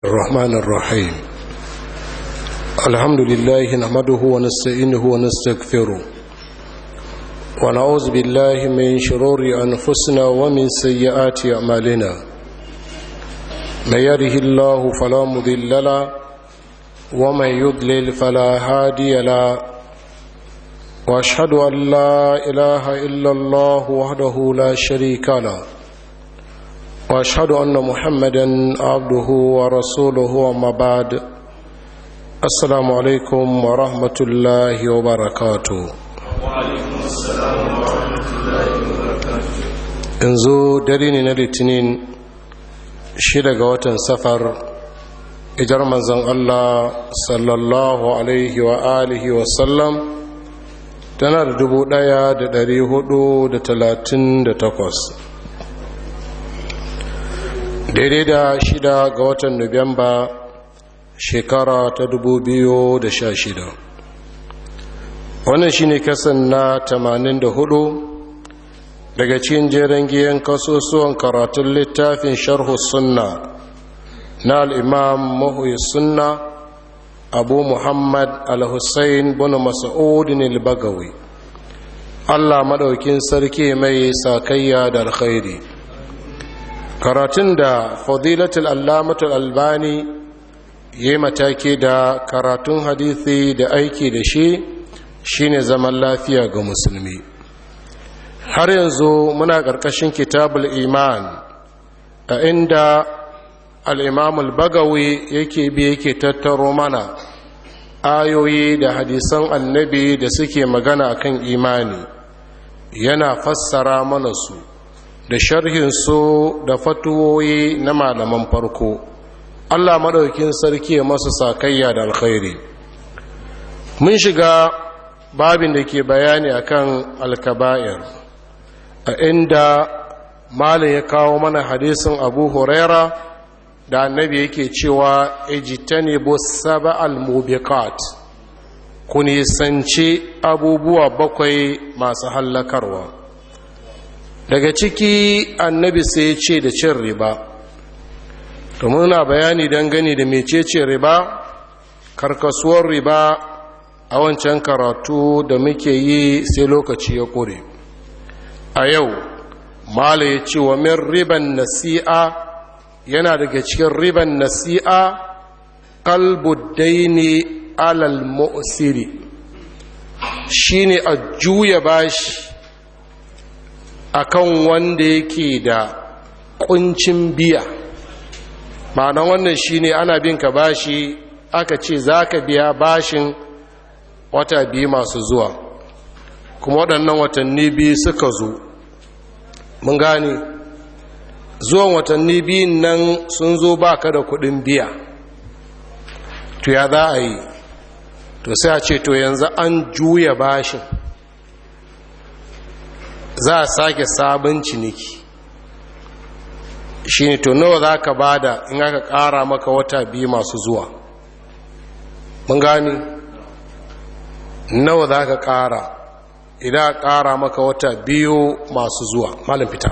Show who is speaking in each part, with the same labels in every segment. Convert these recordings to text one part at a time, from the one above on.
Speaker 1: الرحمن الرحيم الحمد لله نحمده ونستعينه ونستغفره ونعوذ بالله من شرور أنفسنا ومن سيئات أعمالنا من يره الله فلا مضل له ومن يضلل فلا هادي له واشهد ان لا اله الا الله وحده لا شريك له واشهد ان محمدا عبده ورسوله وما بعد السلام عليكم ورحمه الله وبركاته
Speaker 2: وعليكم السلام ورحمة الله وبركاته
Speaker 1: yanzu dare ne na litinin shida ga watan safar ijar manzon allah sallallahu alaihi wa alihi wasallam tana da dubu daya da dari hudu da talatin da takwas daidai da shida ga watan nuwamba shekara ta dubu biyu da sha shida wannan shine kasan na tamanin da hudu daga cikin jeren giyan kasusuwan karatun littafin sharhu sunna na al'imam mahuyi sunna abu muhammad al-hussein bin mas'udin al-bagawi allah maɗaukin sarki mai sakayya da alkhairi karatun da fadilatul allamatul albani ya yi mataki da karatun hadithi da aiki da shi shine zaman lafiya ga musulmi har yanzu muna ƙarƙashin kitabul iman a inda al'imamul bagawi yake bi yake tattaro mana ayoyi da hadisan annabi da suke magana kan imani yana fassara mana su da sharhinsu da fatuwoyi na malaman farko allah maɗaukin sarki masu sakayya da alkhairi mun shiga babin da ke bayani akan alkaba'ir a inda malin ya kawo mana hadisin abu huraira da annabi yake cewa ejitani bu saba al-mubiqat ku nisanci abubuwa bakwai masu hallakarwa daga ciki annabi sai ce da cin riba to muna bayani dangane da mecece riba karkasuwar riba a wancan karatu da muke yi sai lokaci ya kure a yau mala ya ce wa min riban nasi'a yana daga cikin riban nasi'a kalbudaini alal mu'siri shine a juya bashi akan wanda yake da kuncin biya ma'ana wannan shine ana bin ka bashi aka ce zaka biya bashin wata biyu masu zuwa kuma waɗannan watanni biyu suka zo mun gane zuwan watanni biyun nan sun zo ba ka da kuɗin biya to ya za a yi to sai a ce to yanzu an juya bashin za a sake sabon ciniki shi ne to nawa za ka bada in aka ƙara maka wata biyu masu zuwa mun gani nawa za ka ƙara idan aka ƙara maka wata biyu masu zuwa malin fita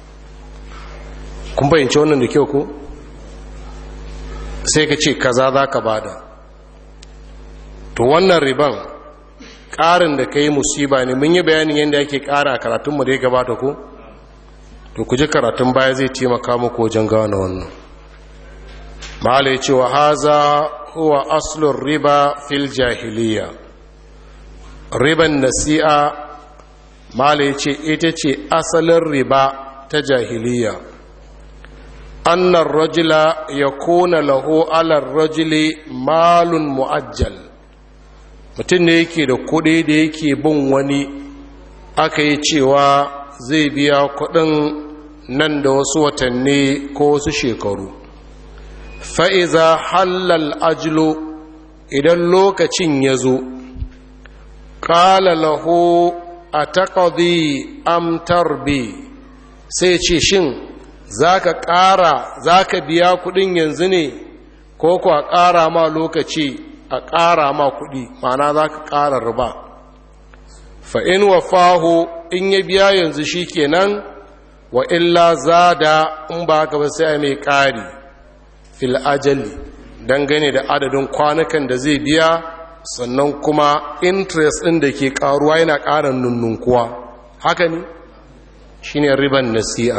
Speaker 1: kun bayyance wannan da kyau ko sai ka ce kaza za ka bada to wannan riban ƙarin da ka yi musiba ne mun yi bayanin yadda ake ƙara a karatunmu da ya gabata ko to ku ji karatun baya zai taimaka muku wajen gane wannan mahala ya ce wa haza huwa aslun riba fil jahiliya riban nasi'a mahala ya ce ita ce asalin riba ta jahiliya annan rajula ya kona lahu alar rajuli malun mu'ajjal mutum ne yake da kuɗi da yake bin wani aka yi cewa zai biya kuɗin nan da wasu watanni ko wasu shekaru fa'iza hallal ajilo idan lokacin ya zo ƙala lahu a taƙaɗi amtar bi sai ce shin za ka ƙara za ka biya kuɗin yanzu ne ko ku a ƙara ma lokaci a ƙara ma kuɗi mana za ka ƙara riba fa'in wa faho in ya biya yanzu shi kenan wa illa zada in ba haka ba sai mai ƙari fil ajali dangane da adadin kwanukan da zai biya sannan kuma interest ɗin da ke ƙaruwa yana ƙara nunnunkuwa haka ne shine riban nasi'a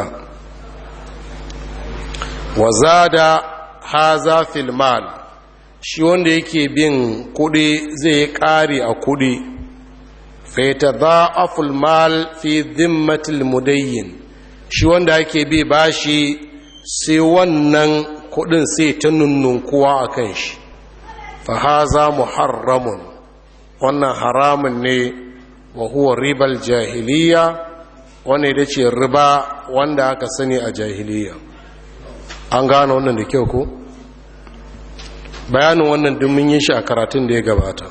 Speaker 1: wa zada haza fil mal shi wanda yake bin kudi zai kare a kudi faita za'aful mal fi dhimmatil mudayyin shi wanda yake bi bashi sai wannan kudin sai ta nunnunkuwa a kan shi fa haza muharramun wannan haramun ne wa huwa ribal jahiliya wanda ya ce riba wanda aka sani a jahiliya an gane wannan da kyau ko bayanin wannan dimmin yin shi a karatun da ya gabata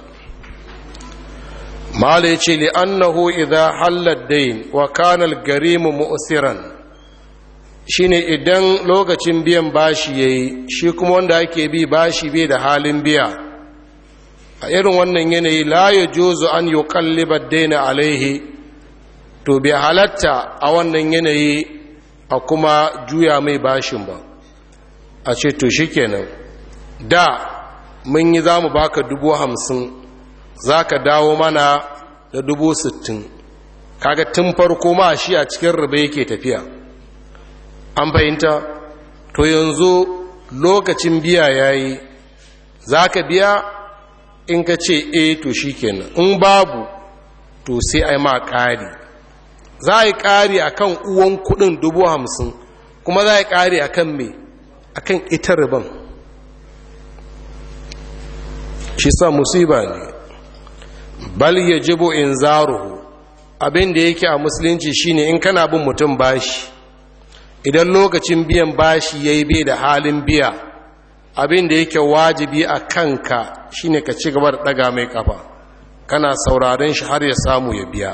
Speaker 1: mala ya ce li annahu idha halad dain wa kana al-garimu mu'siran shine idan lokacin biyan bashi yayi shi kuma wanda ake bi bashi bai da halin biya a irin wannan yanayi la yajuzu an yuqalliba ad-daina alaihi to bai halatta a wannan yanayi a kuma juya mai bashin ba a ce to shikenan da mun yi za mu baka dubu hamsin za ka dawo mana da dubu sittin kaga tun farko ma shi a cikin riba yake tafiya an fahimta to yanzu lokacin biya ya yi za ka biya in ka ce e to shi kenan in babu to sai a yi ma ƙari za a yi ƙari a kan uwan kudin dubu hamsin kuma za a yi ƙari a kan me a kan ita riban shi sa musiba ne bal ya jibo in zaruhu abin da yake a musulunci shine in kana bin mutum bashi idan lokacin biyan bashi ya yi bai da halin biya abin da yake wajibi a kanka shine ka ci gaba da ɗaga mai kafa kana sauraren shi har ya samu ya biya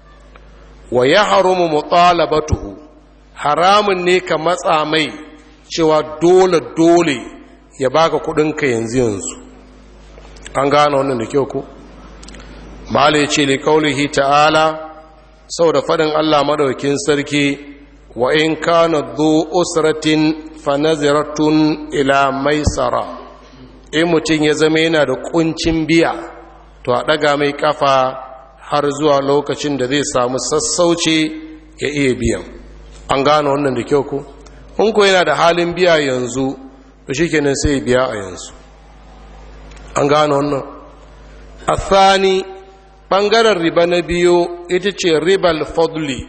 Speaker 1: wa ya harumu mutalabatuhu haramun ne ka matsa mai cewa dole dole ya baka kudinka yanzu yanzu an gane wannan da kyau ko malai ce li kaulihi ta'ala saboda fadin Allah madaukin sarki wa in kana dhu usratin fa naziratun ila maisara in mutum ya zama yana da kuncin biya to a daga mai kafa har zuwa lokacin da zai samu sassauci ya iya biyan an gane wannan da kyau ko in ko yana da halin biya yanzu to shikenan sai biya a yanzu an gane wannan athani ɓangaren riba na biyu ita ce ribal fadli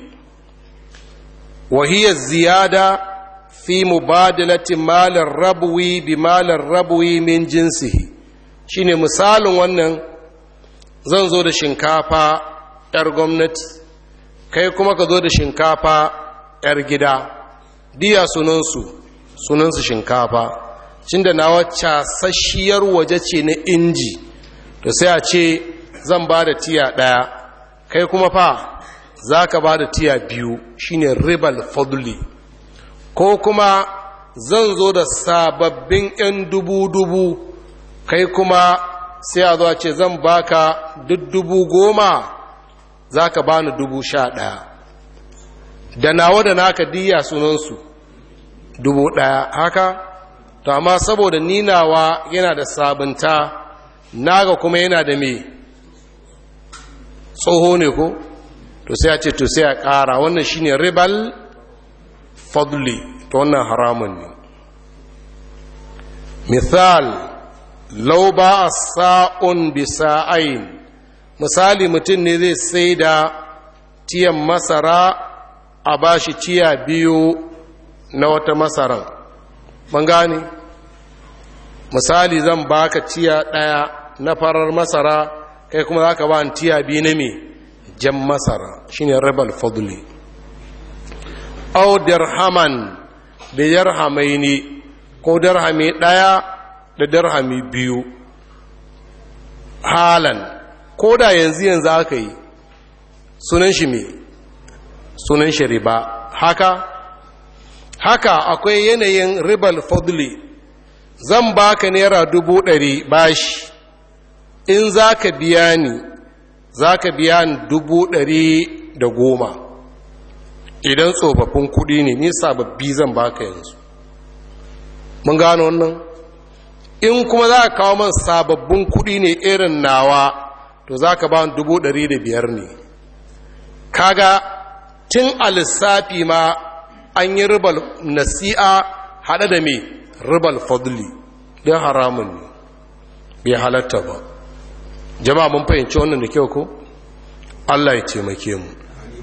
Speaker 1: wahiyar ziyada fi mubadalati malar rabuwi bi malar rabuwi min jinsihi shine misalin wannan zan zo da shinkafa 'yar gwamnati kai kuma ka zo da shinkafa 'yar gida diya sunansu sunansu shinkafa cinda na wacce sashiyar waje ce na inji to sai a ce zan ba da tiya ɗaya kai kuma fa za ka ba da tiya biyu shine ribal fadli ko kuma zan zo da sababbin 'yan dubu-dubu kai kuma sai a zo a ce zan baka duk dubu goma za ka ba ni dubu sha ɗaya da nawa da naka diya sunansu dubu ɗaya haka to amma saboda ninawa yana da sabunta naga kuma yana da me tsoho ne ko to sai a ce to sai a ƙara wannan shine ribal fadli to wannan haramun ne misal lau ba a sa'un bisa'ain misali mutum ne zai sai da tiyan masara a bashi tiya biyu na wata masaran ban gane misali zan baka tiya ɗaya na farar masara kai kuma za ka ba tiya biyu na me jan masara shine rabal fadli au dirhaman da dirhamai ne ko dirhami ɗaya da dirhami biyu halan ko da yanzu yanzu aka yi sunan shi me sunan shi riba haka haka akwai yanayin ribal fadli zan baka naira dubu ɗari bashi in za ka biya ni za ka biya ni dubu ɗari da goma idan tsofaffin kuɗi ne ni sababbi zan baka yanzu mun gano wannan in kuma za ka kawo man sababbin kuɗi ne irin nawa to za ka ba dubu ɗari da biyar ne kaga tun a lissafi ma an yi ribal nasi'a haɗe da mai ribal fadli don haramun ne bai halatta ba jama'a mun fahimci wannan da kyau ko allah ya taimake mu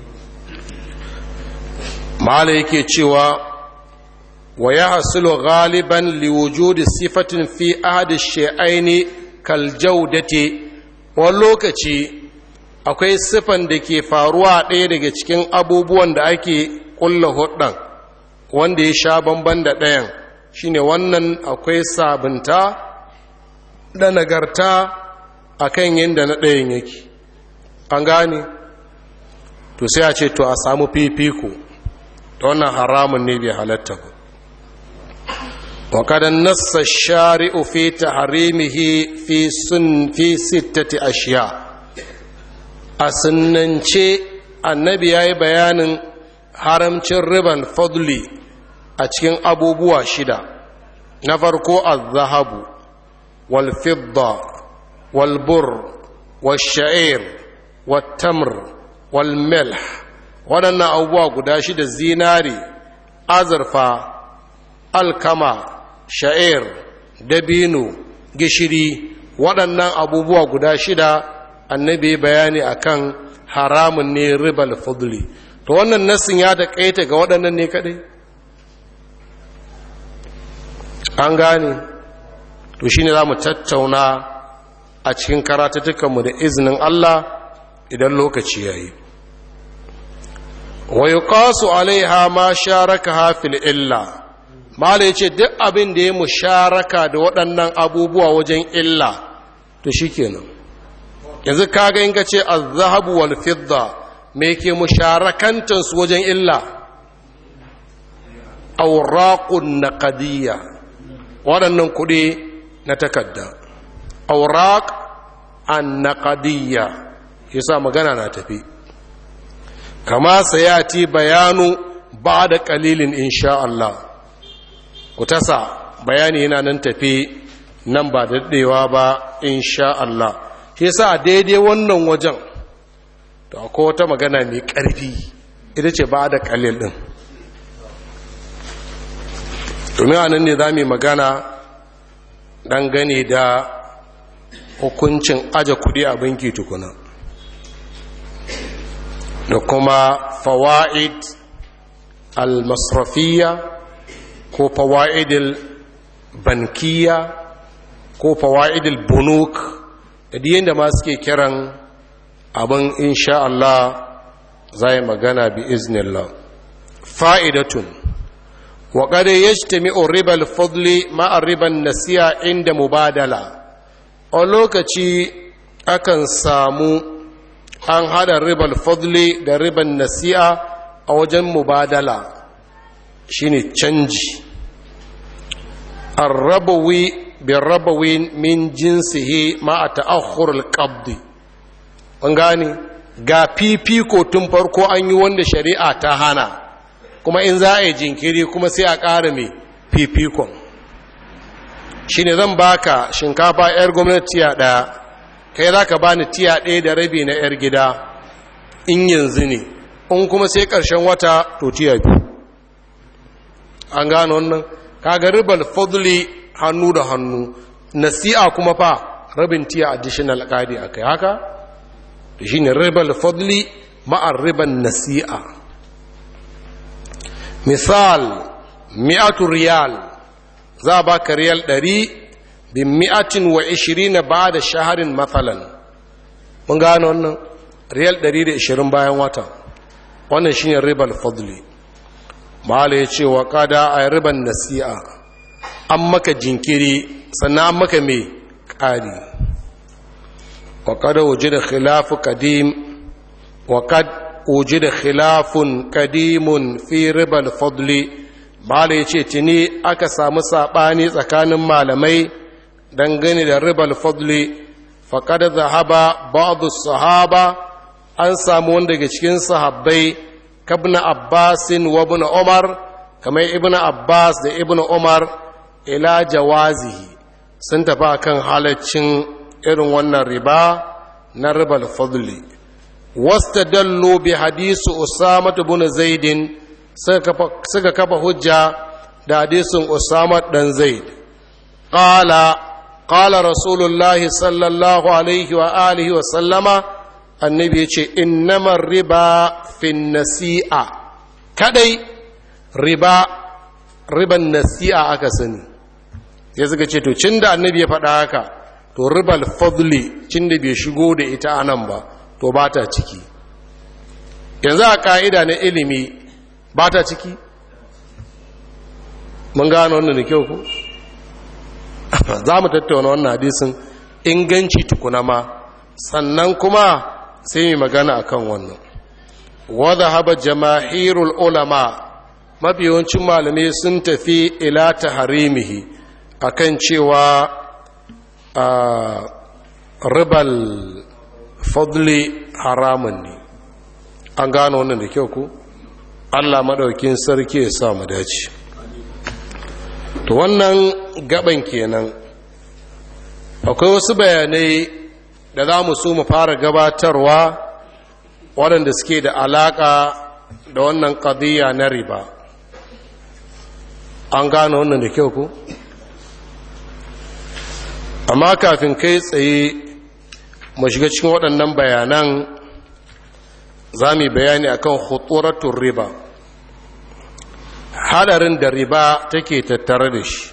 Speaker 1: ma'ala yake cewa wa ya hasilo galiban liwujudi sifatin fi ahadi shi'aini kaljaudati wani lokaci akwai sifan da ke faruwa ɗaya daga cikin abubuwan da ake ƙulla hudun wanda ya sha bamban da ɗayan shine wannan akwai sabunta da nagarta a kan yadda na ɗayan yake an gane to sai a ce to a samu fifiko da wannan haramun ne bai halatta ba وقد نص الشارع في تحريمه في سن في ستة أشياء أسننشي النبي أي بيان haramcin riban fadli a cikin abubuwa shida na farko al-zahabu wal-fidda wal-bur wal-sha'ir wal-tamr wal-milh waɗannan abubuwa guda shida zinari azurfa alkama sha'ir dabino gishiri waɗannan abubuwa guda shida annabi bayani akan haramun ne ribal fadli to wannan nassin ya taƙaita ga waɗannan ne kaɗai an gane to shi ne za mu tattauna a cikin karatattukanmu da izinin Allah idan lokaci ya yi wa yi alaiha ma sharaka hafil illa mala ya ce duk abin da ya musharaka da waɗannan abubuwa wajen illa to shi kenan yanzu kaga in ka ce zahabu wal fidda me ke musharakantansu wajen illa auraqun naqadiyya waɗannan kuɗi na takadda auraq an naqadiyya yasa magana na tafi kama sayati bayanu ba da ƙalilin insha Allah ku tasa bayani yana nan tafi nan ba daɗewa ba insha Allah shi yasa daidai wannan wajen to akwai wata magana mai ƙarfi ita ce ba da ƙalil ɗin domin anan ne za mu magana dangane da hukuncin aje kuɗi a banki tukuna da kuma fawa'id al-masrafiya ko fawa'idil bankiya ko fawa'idil bunuk da diyan da ma suke kiran abin insha Allah za yi magana bi iznillah fa'idatun wa ƙada ya shi ribal fadli ma'ar riban nasiya inda mubadala a lokaci akan samu an hada ribal fadli da riban nasi'a a wajen mubadala shine canji arrabawi bin rabawi min jinsihi ma a ta'akhur al-qabdi an gane ga fifiko tun farko an yi wanda shari'a ta hana kuma in za a yi jinkiri kuma sai a ƙara mai fifikon shi ne zan baka shinkafa 'yar gwamnati tiya ɗaya kai za ka ba ni tiya ɗaya da rabi na 'yar gida in yanzu ne in kuma sai ƙarshen wata to tiya biyu an gano wannan kaga ribal fadli hannu da hannu nasi'a kuma fa rabin tiya additional ƙadi a kai haka da shi ne ribal fadli ma'ar riban nasi'a misal mi'atu riyal za a baka riyal ɗari bin mi'atin wa ishirin na ba da shaharin matsalan mun gano wannan riyal ɗari da ishirin bayan wata wannan shi ne ribal fadli ma'ala ya ce wa kada a riban nasi'a an maka jinkiri sannan an maka mai ƙari wa kada waje da khilafu kadim wa kad وجد خلاف قديم في ربا الفضل mala ya ce tuni aka samu saɓani tsakanin malamai dangane da ribal fadli faƙad zahaba ba'adu sahaba an samu wanda daga cikin sahabbai kabna abbasin wa ibn umar kamar ibn abbas da ibn umar ila jawazihi sun tafi kan halaccin irin wannan riba na ribal fadli wasta dallo bi hadisu usama bin zaidin suka kafa hujja da hadisin usama dan zaid qala qala rasulullahi sallallahu alaihi wa alihi wa sallama annabi yace innamar riba fin nasi'a kadai riba riban nasi'a aka sani ya suka ce to cin da annabi ya faɗa haka to ribal fadli cin da bai shigo da ita anan ba to ba ta ciki yanzu a ka'ida na ilimi ba ta ciki mun gano wannan da kyau ku za mu tattauna wannan hadisin inganci tukuna ma sannan kuma sai mai magana akan wannan wadda haba jamahirul ulama mafi yawancin malamai sun tafi ila ta harimihi akan cewa ribal fadli haramun ne an gano wannan da kyau ku allah maɗaukin sarki ya sa mu dace to wannan gaban kenan akwai wasu bayanai da za mu so mu fara gabatarwa waɗanda suke da alaƙa da wannan ƙadiyya na riba an gano wannan da kyau ku amma kafin kai tsaye mu shiga cikin waɗannan bayanan za mu bayani akan huturatun riba hadarin da riba take tattare da shi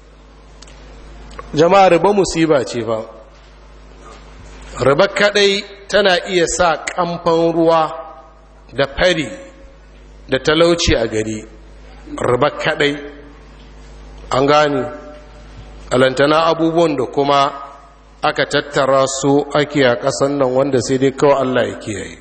Speaker 1: jama'a riba musiba ce fa riba kadai tana iya sa kamfan ruwa da fari da talauci a gari riba kadai an gane alantana abubuwan da kuma aka tattara su ake a ƙasan nan wanda sai dai kawai Allah ya kiyaye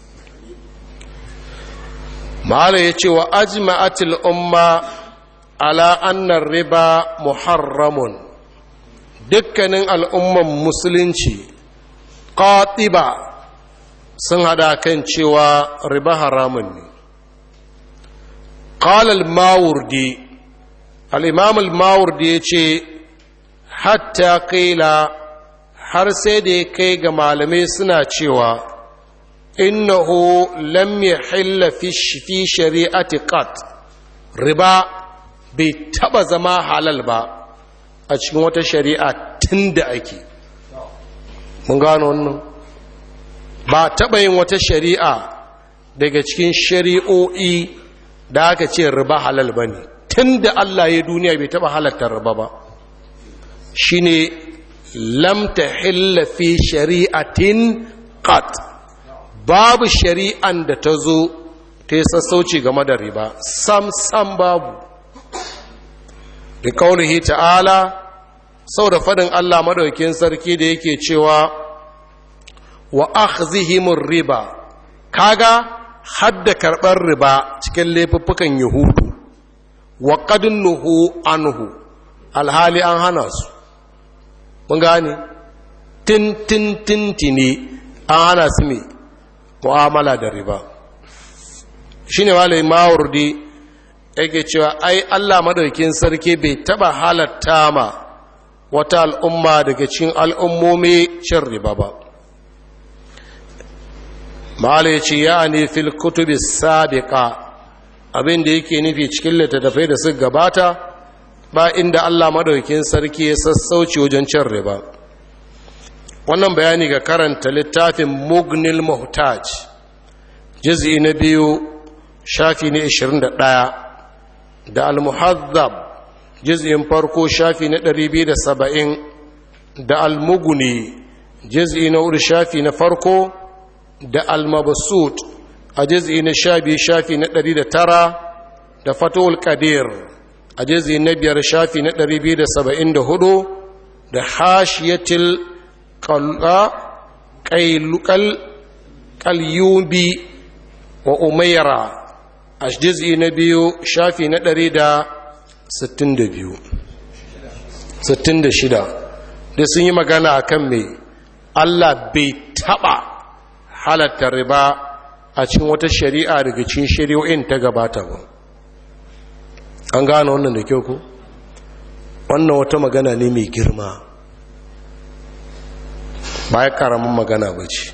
Speaker 1: ma'ala ya ce wa ajma'atil umma ala annar riba muharramun dukkanin al'umman musulunci ƙatiba sun hada kan cewa riba haramun ne ƙalal mawurdi al'imam al-mawurdi ya ce hatta kaila har sai da ya kai ga malamai suna cewa innahu lam yahilla fi shari'ati qat riba bai taba zama halal ba a cikin wata shari'a tunda ake mun gano wannan ba taba yin wata shari'a daga cikin shari'o'i da aka ce riba halal bane tunda Allah ya duniya bai taba halatta riba ba shine lam tahilla fi shari'atin qat babu shari'an da ta zo ta yi sassauci game da riba sam sam babu da kaulihi ta'ala sau da fadin Allah madaukin sarki da yake cewa wa akhzihimur riba kaga hadda karɓar riba cikin laifuffukan yahudu wa qadnuhu anhu alhali an hana su mun gane tin tin tin tini an hana su me mu'amala da riba shine malai mawardi yake cewa ai Allah madaukin sarki bai taba halatta ma wata al'umma daga cikin al'ummomi cin riba ba malai ce ya ne fil kutubi sabiqa abin da yake nufi cikin littattafai da suka gabata ba inda Allah madaukin sarki ya sassauci wajen cin riba wannan bayani ga karanta littafin mugnil muhtaj juz'i na biyu shafi na 21 da al-muhazzab juz'in farko shafi na 270 da al-mughni juz'i na hudu shafi na farko da al-mabsut a juz'i na 12 shafi na 109 da fatul qadir a juz'i na biyar shafi na 274 da hashiyatil kalyubi wa umaira a jiz'i na biyu shafi na ɗari da sittin da biyu sittin da shida da sun yi magana a kan mai allah bai taɓa halatta riba a cikin wata shari'a daga cikin shari'o'in ta gabata ba an gane wannan da kyau ku wannan wata magana ne mai girma ba ya karamin magana ba ce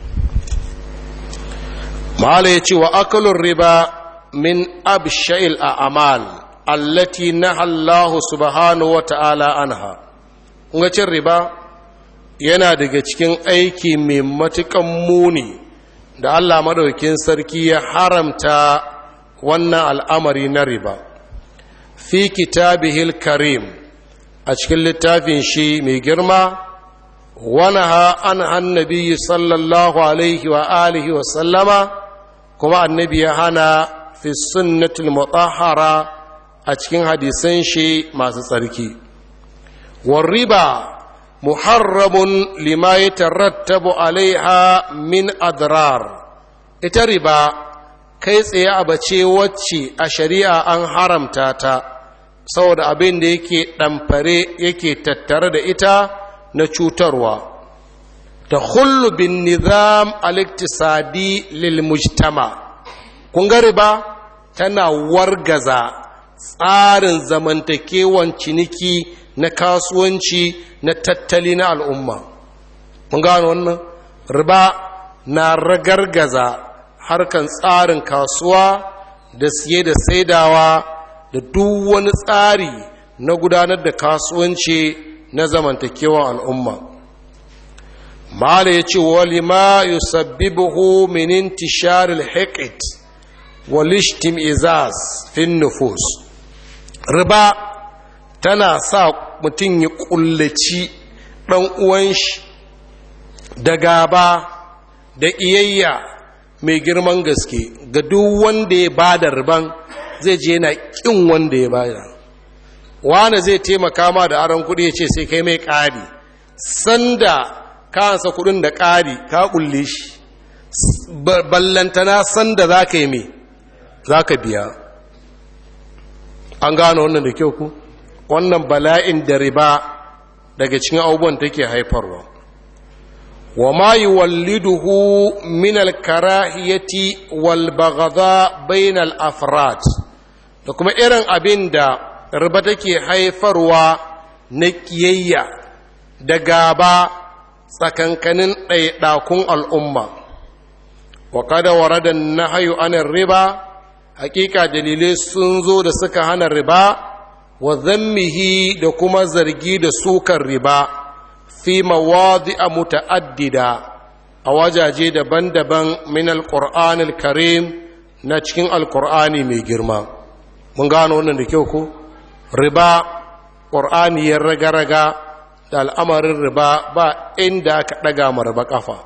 Speaker 1: ma'ala ya ce wa akalun riba min absha'il a amal allati na allahu subhanahu wa ta'ala anha kunga cin riba yana daga cikin aiki mai matukan muni da allah maɗaukin sarki ya haramta wannan al'amari na riba fi kitabihil karim a cikin littafin shi mai girma wani ha an annabi sallallahu alaihi wa alihi wa sallama kuma annabi ya hana fi sunnatul mutahhara a cikin hadisan shi masu tsarki riba muharramun lima yatarattabu alaiha min adrar ita riba kai tsaye abace wacce a shari'a an haramta ta saboda abin da yake ɗamfare yake tattare da ita na cutarwa ta hullu bin nizam al-iktisadi lil mujtama kun ga riba tana wargaza tsarin zamantakewan ciniki na kasuwanci na tattali na al'umma mun gano wannan riba na ragargaza harkan tsarin kasuwa da siye da saidawa da duk wani tsari na gudanar da kasuwanci na zamantakewan al'umma mala ya ce wali ma yusabbibuhu min intishar al-hiqt wal izaz fin nufus riba tana sa mutum ya kullaci dan uwan shi da gaba da iyayya mai girman gaske ga duk wanda ya bada riban zai je yana kin wanda ya bada wane zai taimaka ma da aron kudi ya ce sai kai mai ƙari sanda ka ansa kudin da ƙari ka kulle shi ballantana sanda za ka yi mai za ka biya an gano wannan da kyau ku wannan bala'in da riba daga cikin abubuwan take haifarwa wa ma yuwalliduhu min al-karahiyati wal baghdha bain al-afrad da kuma irin abin da riba take haifarwa na kiyayya da gaba tsakankanin ɗaiɗakun al'umma wa kada warada nahyu anin riba hakika dalilai sun zo da suka hana riba wa zammihi da kuma zargi da sukar riba fi mawadi'a muta'addida a wajaje daban-daban min alqur'an karim na cikin alqur'ani mai girma mun gano wannan da kyau ko riba qur'ani ya raga-raga da al'amarin riba ba inda aka daga ma riba kafa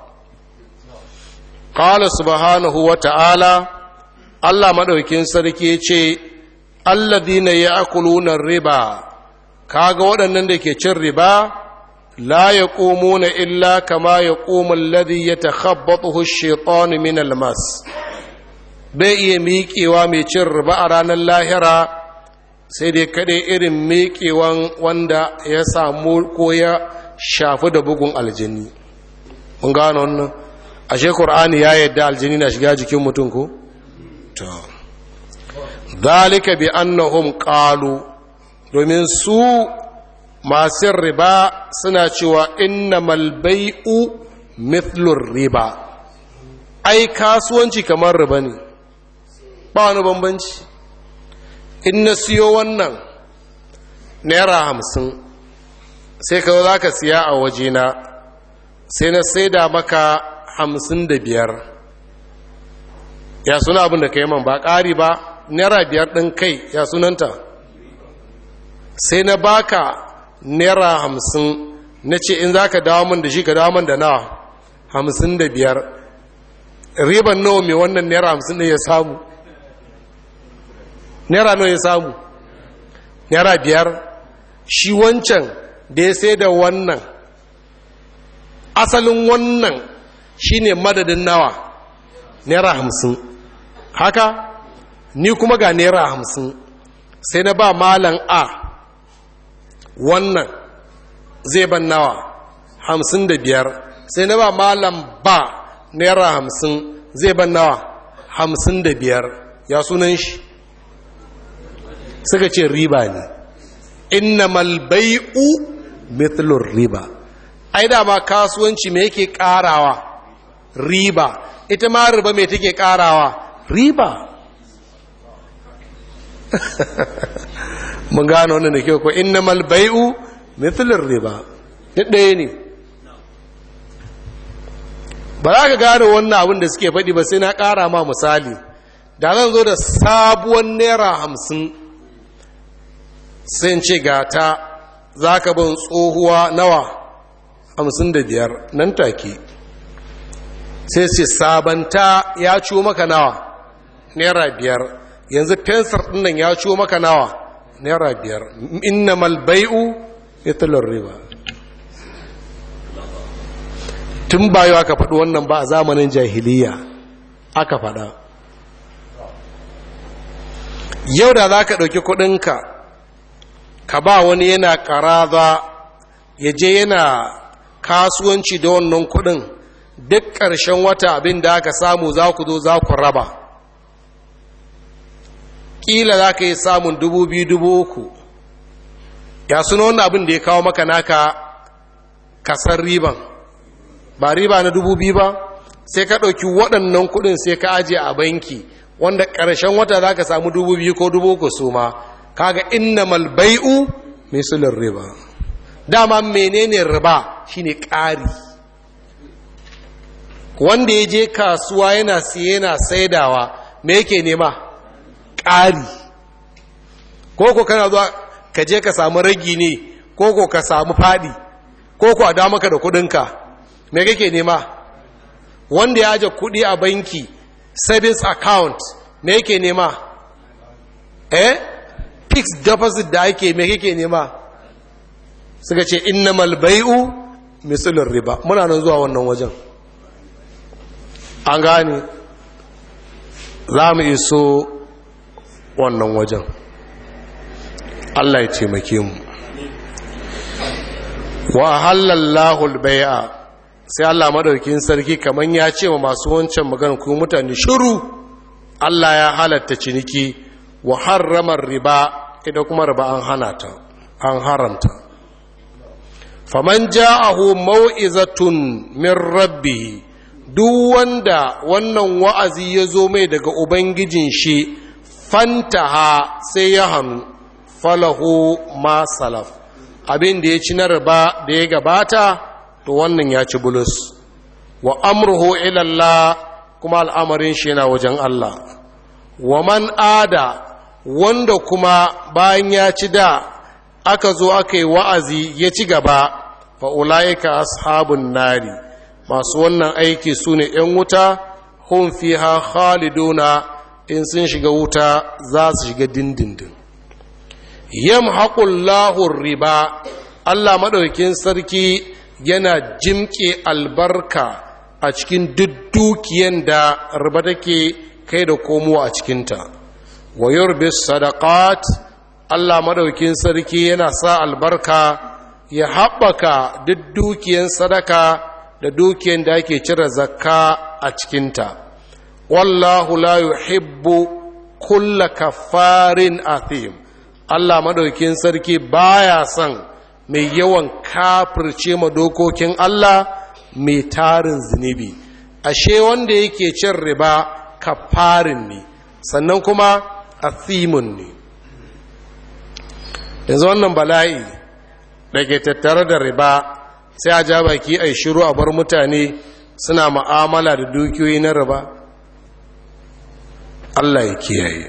Speaker 1: qala subhanahu wa ta'ala Allah madaukin sarki ce alladhina ya'kuluna riba kaga waɗannan da ke cin riba la yaqumuna illa kama yaqumu alladhi yatakhabbathu ash-shaytanu min al-mas bai iya miƙewa mai cin riba a ranar lahira sai dai kaɗai irin miƙewan wanda ya samu ko ya shafi da bugun aljini mun gano wannan ashe qur'ani ya yadda aljini na shiga jikin mutum ko to zalika bi annahum qalu domin su masu riba suna cewa innamal bai'u mithlur riba ai kasuwanci kamar riba ne ba wani bambanci in na siyo wannan naira hamsin sai ka za ka siya a wajena sai na saida maka hamsin da biyar ya suna abin da ka yi man ba ƙari ba naira biyar ɗin kai ya sunanta sai na baka naira hamsin na ce in za ka dawo min da shi ka dawo min da nawa hamsin da biyar riban nawa mai wannan naira hamsin ɗin ya samu naira nawa ya samu naira biyar shi wancan da ya sai da wannan asalin wannan shine madadin nawa naira hamsin haka ni kuma ga naira hamsin sai na ba malan a wannan zai ban nawa hamsin da biyar sai na ba malam ba naira hamsin zai ban nawa hamsin da biyar ya sunan shi suka ce riba ne innamal bai'u mithlur riba ai da ma kasuwanci me yake karawa riba ita ma riba me take karawa riba mun gano wannan da kyau ko innamal bai'u mithlur riba ɗaya ne ba za ka gane wannan abin da suke faɗi ba sai na ƙara ma misali da zan zo da sabuwar naira hamsin sai ce gata za ka bin tsohuwa nawa hamsin da biyar nan take sai ce sabanta ya ciwo maka nawa naira biyar yanzu fensir ɗinnan ya ciwo maka nawa naira biyar inna malbai'u italar riba tun bayo aka faɗi wannan ba a zamanin jahiliya aka faɗa yau da za ka ɗauki kuɗinka ka ba wani yana ƙaraza ya je yana kasuwanci da wannan kuɗin duk ƙarshen wata abin da aka samu za ku zo za ku raba ƙila za ka yi samun dubu biyu dubu uku ya suna wannan abin da ya kawo maka naka kasar riban ba riba na dubu biyu ba sai ka ɗauki waɗannan kuɗin sai ka ajiye a banki wanda ƙarshen wata za ka samu dubu biyu ko dubu uku su ma kaga inna malbai'u misalin riba dama menene riba shine ƙari wanda ya je kasuwa yana siye yana saidawa me yake nema ƙari koko kana zuwa ka je ka samu ragi ne koko ka samu faɗi koko a damaka da kuɗinka me kake nema wanda ya aje kuɗi a banki savings account me yake nema eh fixed deposit da ake me kake nema suka ce innamal bai'u misalin riba muna nan zuwa wannan wajen an gane za mu iso wannan wajen Allah ya taimake mu wa halallahu al-bai'a sai Allah madaukin sarki kaman ya ce wa masu wancan magana ku mutane shiru Allah ya halatta ciniki wa harrama riba idan kuma riba an hana ta an haramta faman ja'ahu mau'izatun min rabbih duk wanda wannan wa'azi ya zo mai daga ubangijin shi fantaha sai ya hannu falahu ma salaf abin da ya ci na riba da ya gabata to wannan ya ci bulus wa amruhu ilallah kuma al'amarin shi yana wajen Allah wa man ada wanda kuma bayan ya ci da aka zo aka yi wa'azi ya ci gaba fa'ula'ika ashabun nari masu wannan aiki su ne ‘yan wuta hun fi ha khaliduna in sun shiga wuta za su shiga dindindin yam haƙullahun riba Allah maɗaukin sarki yana jimƙe albarka a cikin duk dukiyan da riba take kai da komowa a cikinta wa yurbis sadaqat Allah maɗaukin sarki yana sa albarka ya haɓaka duk dukiyan sadaka da dukiyan da ake cire zakka a cikinta wallahu la yuhibbu kulla kafarin athim Allah madaukin sarki baya son mai yawan kafirce ma dokokin Allah mai tarin zunubi ashe wanda yake cin riba kafarin ne sannan kuma athimun ne yanzu wannan bala'i da ke tattare da riba sai a ja baki a shiru a bar mutane suna ma'amala da dukiyoyi na riba Allah ya kiyaye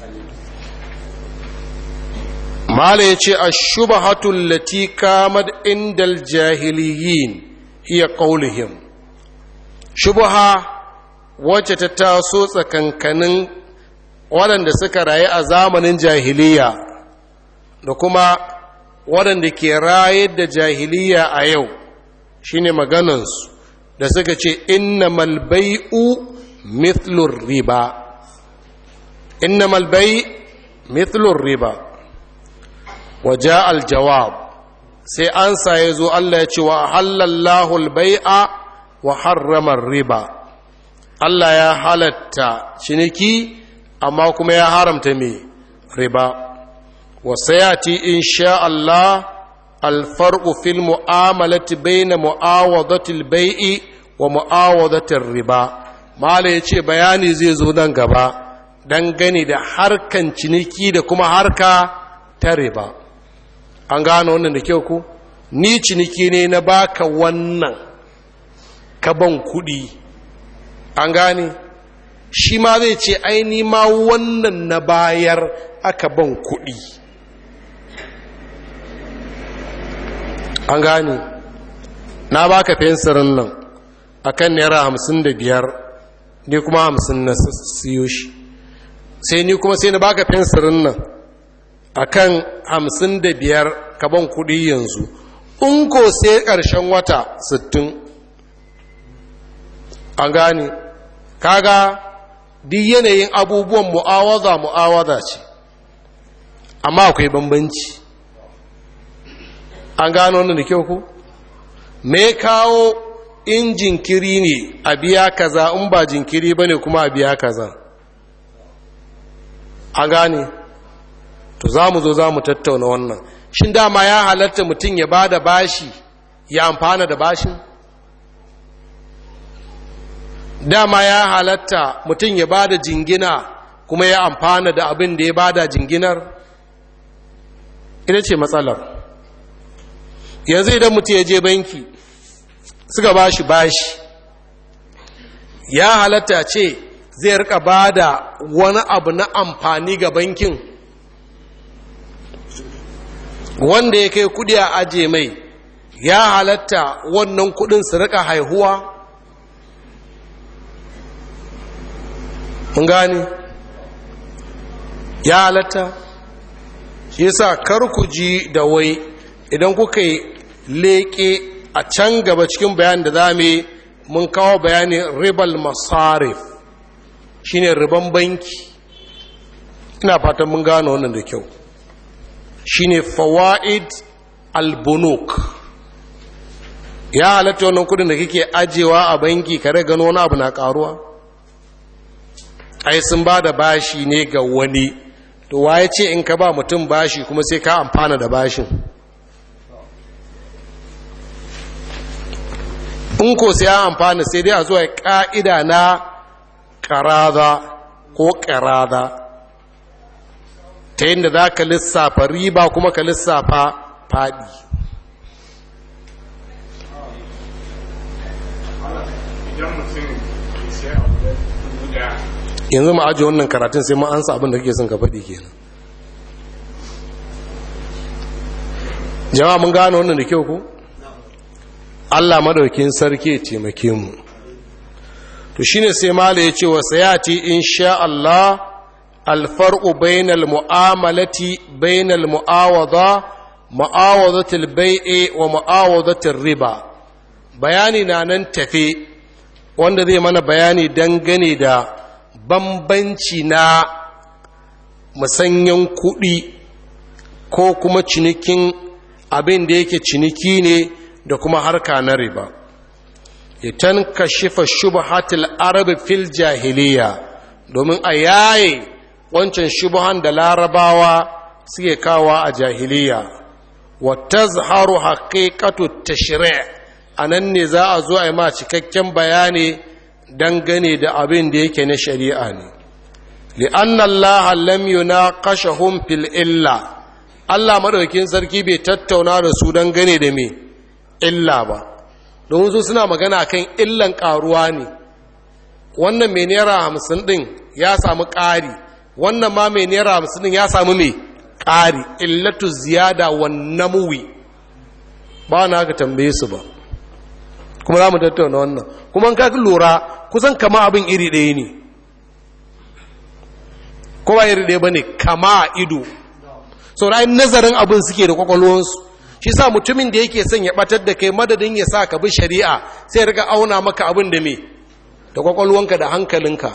Speaker 1: mala ya ce a shubahatul lati kamad indal jahiliyin iya ƙaulihim shubaha wacce ta taso tsakankanin waɗanda suka rayu a zamanin jahiliya da kuma waɗanda ke rayar da jahiliya a yau shine maganansu da suka ce inna malbai'u mithlur riba inna malbai mithlur riba waje aljawab sai an ya zo Allah ya ce wa halallahu albai'a wa harramar riba Allah ya halatta ciniki amma kuma ya haramta mai riba وسيأتي إن شاء الله الفرق في المعاملة بين معاوضة البيع ومعاوضة الربا ما yace bayani zai zo nan gaba dangane da harkan ciniki da kuma harka ta riba an gano wannan da kyau ku ni ciniki ne na baka wannan ka ban kuɗi an gane shi ma zai ce aini ma wannan na bayar aka ban kuɗi an gane na baka fensirin nan akan naira hamsin da biyar ni kuma hamsin na siyo shi sai ni kuma sai na baka fensirin nan akan hamsin da biyar ka ban kuɗi yanzu in ko sai ƙarshen wata sittin an gane kaga duk yanayin abubuwan mu'awaza mu'awaza ce amma akwai bambanci an gano wannan da kyau ku me kawo in jinkiri ne a biya kaza in ba jinkiri ba ne kuma a biya kaza an gane to za mu zo za mu tattauna wannan shin dama ya halatta mutum ya ba da bashi ya amfana da bashin dama ya halatta mutum ya ba da jingina kuma ya amfana da abin da ya ba da jinginar ita ce matsalar yanzu idan mutum ya je banki suka ba shi bashi ya halatta ce zai rika ba da wani abu na amfani ga bankin wanda ya kai kudi a aje mai ya halatta wannan kudin su rika haihuwa mun gani ya halatta shi yasa kar ku ji da wai idan kuka yi leƙe a can gaba cikin bayan da za mu mun kawo bayanin ribal masarif shine riban banki ina fatan mun gano wannan da kyau shine fawaid albunuk ya halatta wannan kudin da kake ajewa a banki kare gano wani abu na karuwa ai sun ba da bashi ne ga wani to waye ce in ka ba mutum bashi kuma sai ka amfana da bashin in ko sai an amfana sai dai a zuwa ka'ida na ƙaraza ko ƙaraza ta yadda za ka lissafa riba kuma ka lissafa faɗi yanzu ma ajiye wannan karatun sai ma ansa abin da kake son ka faɗi kenan jama'a mun gano wannan da kyau ko Allah madaukin sarki ya taimake mu to shine sai mala ya ce wa sayati insha Allah alfarqu bainal mu'amalati bainal mu'awada mu'awadatul bai'i wa mu'awadatul riba bayani na nan tafe wanda zai mana bayani dangane da bambanci na musanyen kuɗi ko kuma cinikin abin da yake ciniki ne da kuma harka na riba itan kashifa shubhatul arabi fil jahiliya domin a yaye wancan shubhan da larabawa suke kawa a jahiliya wa tazharu haqiqatu tashri' anan ne za a zo a yi ma cikakken bayani dangane da abin da yake na shari'a ne li'anna allaha lam yunaqashahum fil illa Allah madaukakin sarki bai tattauna da su dangane da me illa ba don su suna magana kan illan karuwa ne wannan mai naira hamsin din ya samu ƙari wannan ma mai naira hamsin din ya samu mai ƙari illatu ziyada wa namuwi ba na ka tambaye su ba kuma za mu tattauna wannan kuma ka lura kusan kama abin iri ɗaya ne kowa iri ɗaya ba ne kama ido sau da nazarin abin suke da kwakwalwansu shi sa mutumin da yake son ya batar da kai madadin ya sa ka bi shari'a sai ya riga auna maka abin da me da kwakwalwanka da hankalinka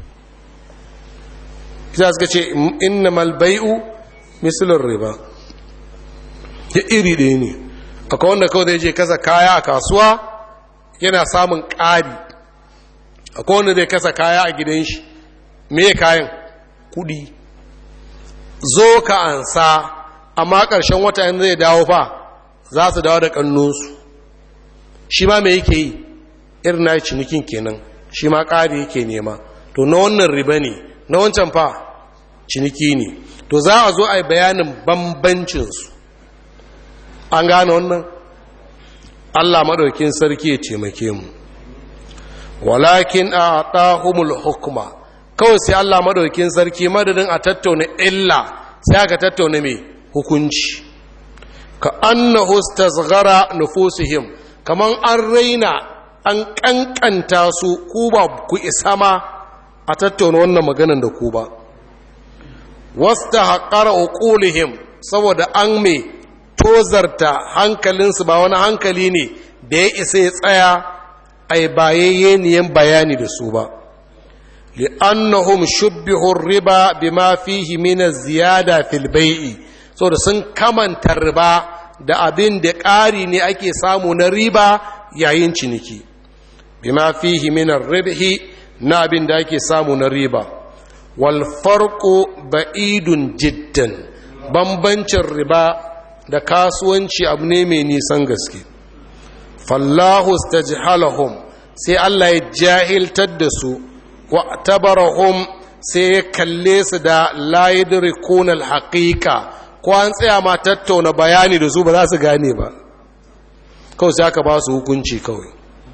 Speaker 1: kisa suka ce inna malbai'u misalin riba ya iri ɗaya ne akwai wanda kawai zai je kasa kaya a kasuwa yana samun ƙari akwai wanda zai kasa kaya a gidan shi me kayan kudi zo ka ansa amma ƙarshen wata in zai dawo fa za su dawo da ƙannunsu shi ma mai yake yi irin na cinikin kenan shi ma ƙari yake nema to na wannan riba ne na wancan fa ciniki ne to za a zo a yi bayanin bambancinsu an gane wannan allah maɗaukin sarki ya taimake mu walakin a ɗahumul hukuma kawai sai allah maɗaukin sarki madadin a tattauna illa sai aka tattauna mai hukunci ka annahu stasghara nufusihim kaman an raina an kankanta su ku ba ku isa ma a tattauna wannan maganan da ku ba wasta haƙara uqulihim saboda an mai tozarta hankalinsu ba wani hankali ne da ya isa ya tsaya a bayayyeniyan bayani da su ba li'annahum shubbihu riba bima fihi min ziyada fil bai'i saboda sun kamanta riba da abin da ƙari ne ake samu na riba yayin ciniki bima fihi min ribhi na abin da ake samu na riba wal farqu ba'idun jiddan bambancin riba da kasuwanci abu ne mai nisan gaske fallahu stajhalahum sai Allah ya jahiltar da su wa tabarahum sai ya kalle su da la yadrikuna al-haqiqa ko an tsaya ma tattauna bayani da su ba za su gane ba kawai sai aka ba su hukunci kawai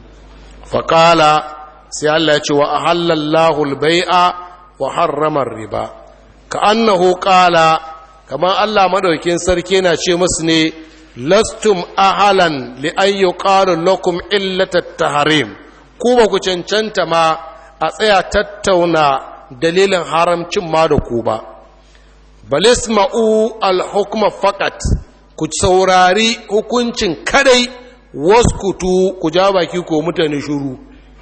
Speaker 1: faƙala sai Allah ya ce wa ahallallahu al-bai'a wa harrama riba ka annahu qala kamar Allah madaukin sarki na ce musu ne lastum ahalan li an yuqalu lakum illata tahrim ku ba ku cancanta ma a tsaya tattauna dalilin haramcin ma da ku ba balisma'u al-hukma faqat ku saurari hukuncin kadai waskutu ku ja baki ko mutane shuru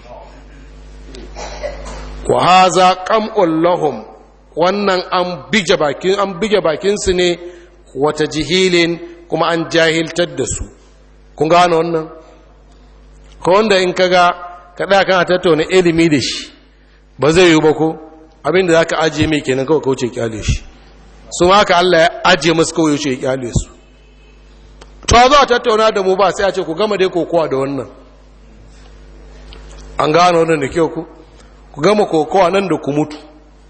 Speaker 1: wa haza qam'un lahum wannan an bige bakin an bige bakin su ne wata jihilin kuma an jahiltar da su kun gano wannan ko wanda in kaga kada kana tattauna ilimi da shi ba zai yi ba ko abinda zaka ajiye mai kenan kawai kauce kyale shi su haka Allah ya ajiye musu kawai ya ce ya kyale su to za a tattauna da mu ba sai a ce ku gama dai kokowa da wannan an gano wannan da kyau ku ku gama kokowa nan da ku mutu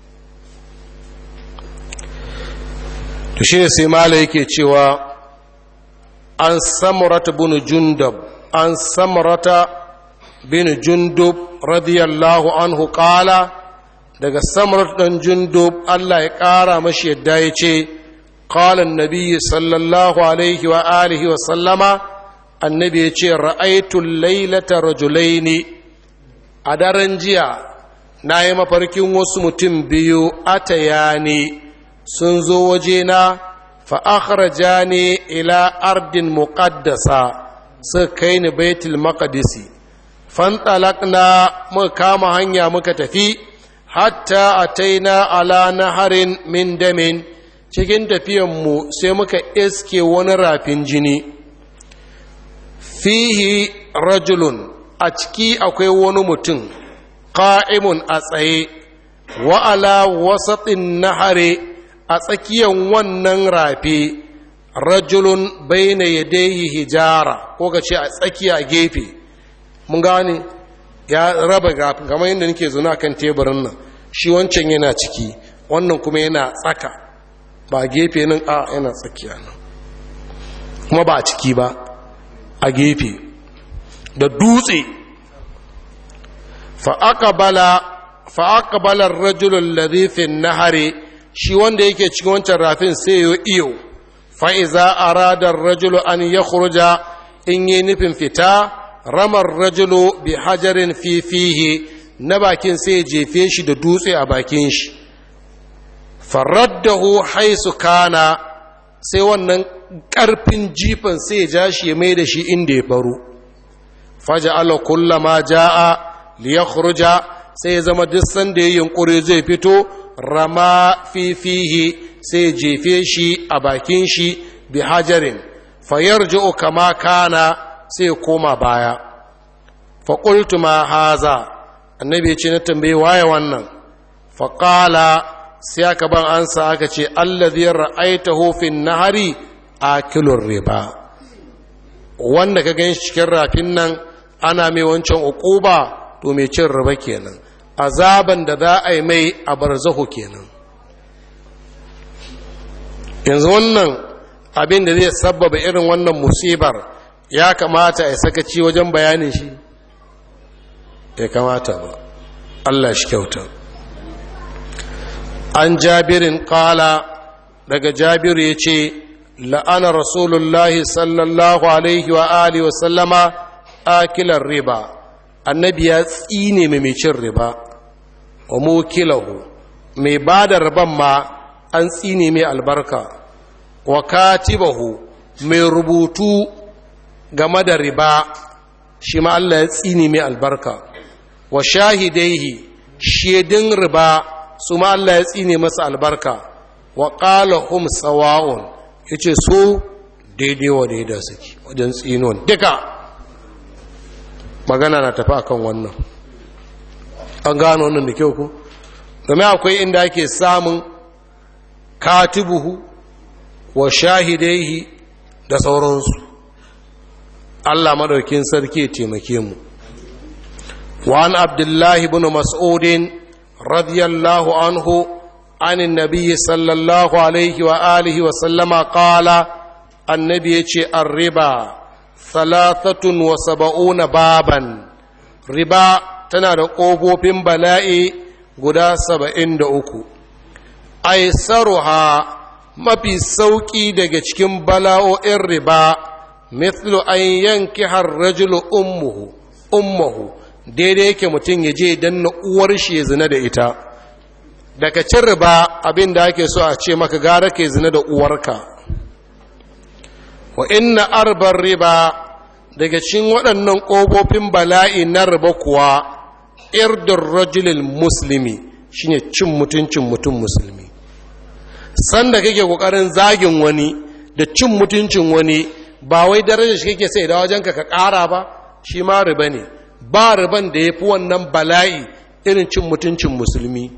Speaker 1: to shi ne sai mala yake cewa an samurata bin jundab an samurata bin jundub radiyallahu anhu kala daga samurat dan jundub Allah ya ƙara mashi yadda ya ce قال النبي صلى الله عليه وآله وسلم النبي يقول رأيت الليلة رجلين أدرن جيا نايم فركين وسمتم بيو أتياني سنزو وجينا فأخرجاني إلى أرض مقدسة سكين بيت المقدس فانطلقنا مكام هنيا مكتفي حتى أتينا على نهر من دم cikin tafiyanmu sai muka iske wani rafin jini fihi rajulun a ciki akwai wani mutum ƙa'imun a tsaye wa'ala wasaɗin nahare a tsakiyan wannan rafi rajulun baina yadayhi hijara ko ka ce a tsakiya gefe mun gane ya raba kamar yadda nake zuna kan teburin nan shi wancan yana ciki wannan kuma yana tsaka ba gefe nan a yana tsakiya nan kuma ba a ciki ba a gefe da dutse fa'aƙabalar rajulun larifin nahare shi wanda yake cikin wancan rafin sai yi iyo fa'iza a radar rajulu an ya kurja in yi nufin fita ramar rajulu bi hajarin fifihi na bakin sai jefe shi da dutse a bakin shi faraddahu haisu kana sai wannan ƙarfin jifan sai ya ja shi ya mai da shi inda ya baro faja ala kullama ja'a liyakhruja sai ya zama duk sanda ya yunkuri zai fito rama fifihi sai ya jefe shi a bakin shi bi hajarin fayarji'u kama kana sai ya koma baya fa qultu ma haza annabi ya ce na tambaye waye wannan fa qala sai aka ban ansa aka ce allazi ra'aitahu fin nahari akilur riba wanda ka gan cikin rafin nan ana mai wancan uquba to mai cin riba kenan azaban da za a yi mai a barzahu kenan yanzu wannan abin da zai sabbaba irin wannan musibar ya kamata a sakaci wajen bayanin shi ya kamata ba Allah shi kyauta an jabirin kala daga jabiru ya ce la'ana rasulullahi sallallahu alaihi wa alihi wa sallama akilar riba annabi ya tsine mai cin riba wa mukilahu mai ba da riban ma an tsine mai albarka wa katibahu mai rubutu game da riba shi ma Allah ya tsine mai albarka wa shahidaihi shedin riba su ma Allah ya tsine masa albarka wa qala hum sawa'un yace su daidai wa daidai suke wajen tsinon duka magana na tafi akan wannan an gano wannan da kyau ko domin akwai inda ake samun katibuhu wa shahidaihi da sauransu Allah madaukin sarki ya taimake mu وعن عبد الله بن مسعود رضي الله عنه عن النبي صلى الله عليه وآله وسلم قال النبي الربا ثلاثة وسبعون بابا ربا تنادى قوبو بن بلائي قدا سبعين دعوكو أيسرها mafi sauƙi daga cikin bala'o'in riba mithlu an yanki har rajulu ummuhu ummuhu daidai yake mutum ya je don na uwar shi ya zina da ita daga cin riba abin da ake so a ce maka gara ke zina da uwarka wa inna arbar riba daga cikin waɗannan ƙofofin bala'i na riba kuwa irdin rajulil musulmi shine cin mutuncin mutum musulmi sanda kake ƙoƙarin zagin wani da cin mutuncin wani ba wai darajar shi kake sai da wajenka ka ƙara ba shi ma riba ne ba riban da ya fi wannan bala'i irin cin mutuncin musulmi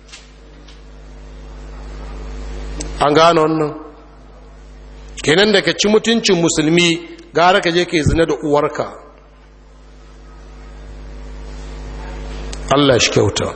Speaker 1: an gano wannan kenan da ka ci mutuncin musulmi gara ka je ka yi zina da uwarka Allah shi kyauta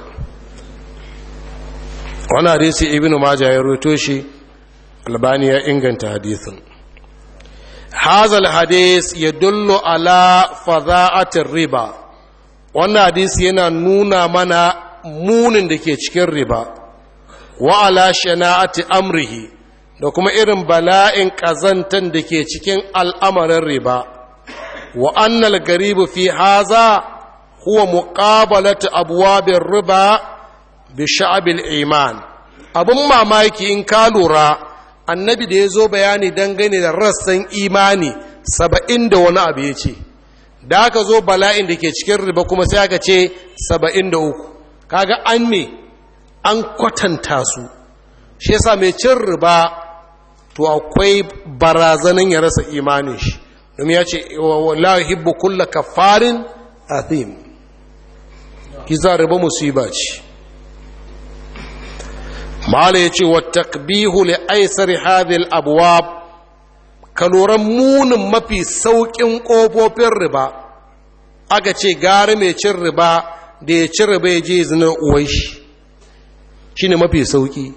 Speaker 1: wani hadisi ibn majah ya roto shi albani ya inganta hadisin hazal hadis ya dullo ala faza'atin riba wannan hadisi yana nuna mana munin da ke cikin riba wa ala shana'ati amrihi da kuma irin bala'in ƙazantan da ke cikin al'amarin riba wa annal garibu fi haza huwa muqabalatu abwabir riba bi sha'abil iman abun mamaki in ka lura annabi da ya zo bayani dangane da rassan imani saba'in da wani abu ya ce da aka zo bala'in da ke cikin riba kuma sai aka ce saba'in da uku kaga an me an kwatanta su shi yasa mai cin riba to akwai barazanin ya rasa imanin shi domin ya ce la hibbu kulla kafarin athim kiza riba musiba ce mala ya ce wa takbihu li aisar hadhihi abwab kaloran munin mafi saukin kofofin riba aka ce gari mai cin riba da ya ci riba ya je zina uwai shi shine mafi sauki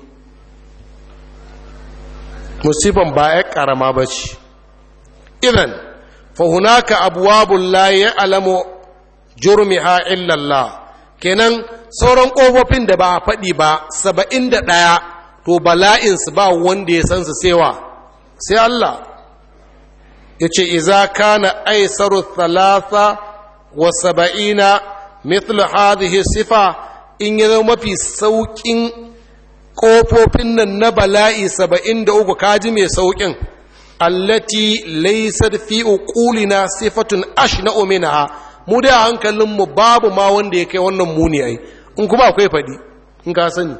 Speaker 1: musifan ba ya karama ba ce idan fahunaka abuwabun la ya alamu jurmiha illallah kenan sauran ƙofofin da ba a faɗi ba saba'in da ɗaya to bala'insu ba wanda ya san su sewa sai Allah ya ce iza kana aisaru thalatha wa saba'ina mithlu hadhihi sifa in ya zama mafi sauƙin ƙofofin nan na bala'i saba'in da uku kaji mai sauƙin allati laysat fi uqulina sifatun ashna'u minha mu da hankalinmu babu ma wanda ya kai wannan muni ai in kuma akwai faɗi in ka sani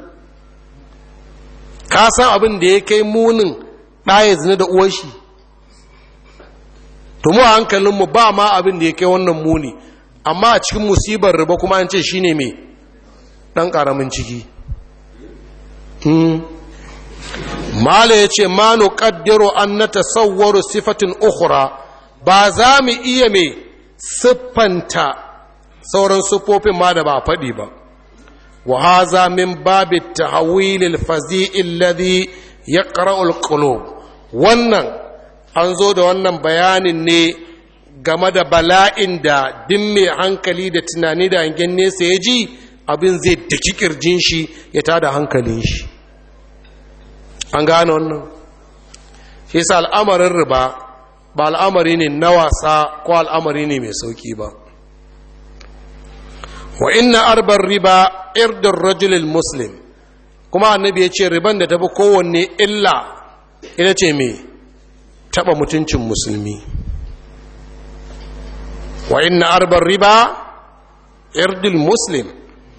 Speaker 1: ka san abin da ya kai munin ɗaya zina da uwar shi to mu a hankalinmu ba ma abin da ya kai wannan muni amma a cikin musibar riba kuma an ce shine mai ɗan ƙaramin ciki mala ya ce ma nuƙaddiro an na tasawwaru sifatin ukhra ba za mu iya mai siffanta sauran siffofin ma da ba faɗi ba wa haza min babi tahawilil fazi'i alladhi yaqra'u al-qulub wannan an zo da wannan bayanin ne game da bala'in da din mai hankali da tunani da hangen nesa ya ji abin zai daki kirjin shi ya tada hankalin shi an gane wannan shi sa al'amarin riba ba al'amari ne na wasa ko al'amari ne mai sauki ba wa inna arbar riba irdin rajulil muslim kuma annabi ya ce riban da tafi kowanne illa ita ce mai taba mutuncin musulmi wa inna arbar riba irdil muslim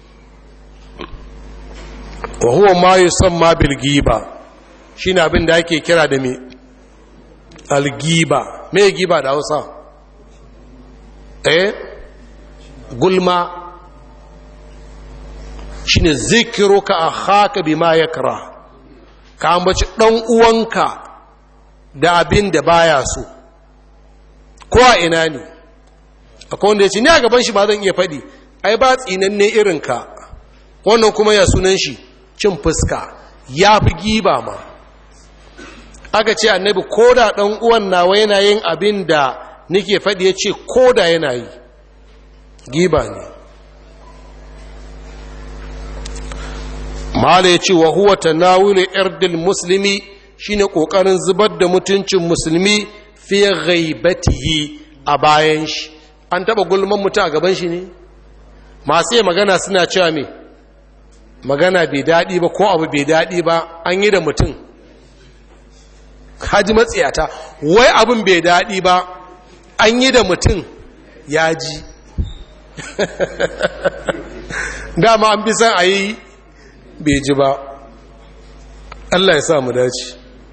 Speaker 1: wa huwa ma yusamma bil giba shine abin da ake kira da me al giba me giba da Hausa eh gulma shine zikiruka akhaka bima yakra ka ambaci dan uwanka da abin da baya so ko a ina ne akwai wanda ya ce ni a gaban shi ba zan iya faɗi ai ba tsinanne irinka wannan kuma ya sunan shi cin fuska ya fi giba ma aka ce annabi ko da ɗan uwan nawa yana yin abin da nike faɗi ya ce ko da yana yi giba ne mala ya ce wa huwa tanawulu irdil muslimi shine ƙoƙarin zubar da mutuncin musulmi fi ghaibatihi a bayan shi an taɓa gulman mutu a gaban shi ne masu yi magana suna cewa me magana bai daɗi ba ko abu bai daɗi ba an yi da mutum kaji matsiyata wai abin bai daɗi ba an yi da mutum ya ji dama an fi san a yi bai ji ba Allah ya sa mu dace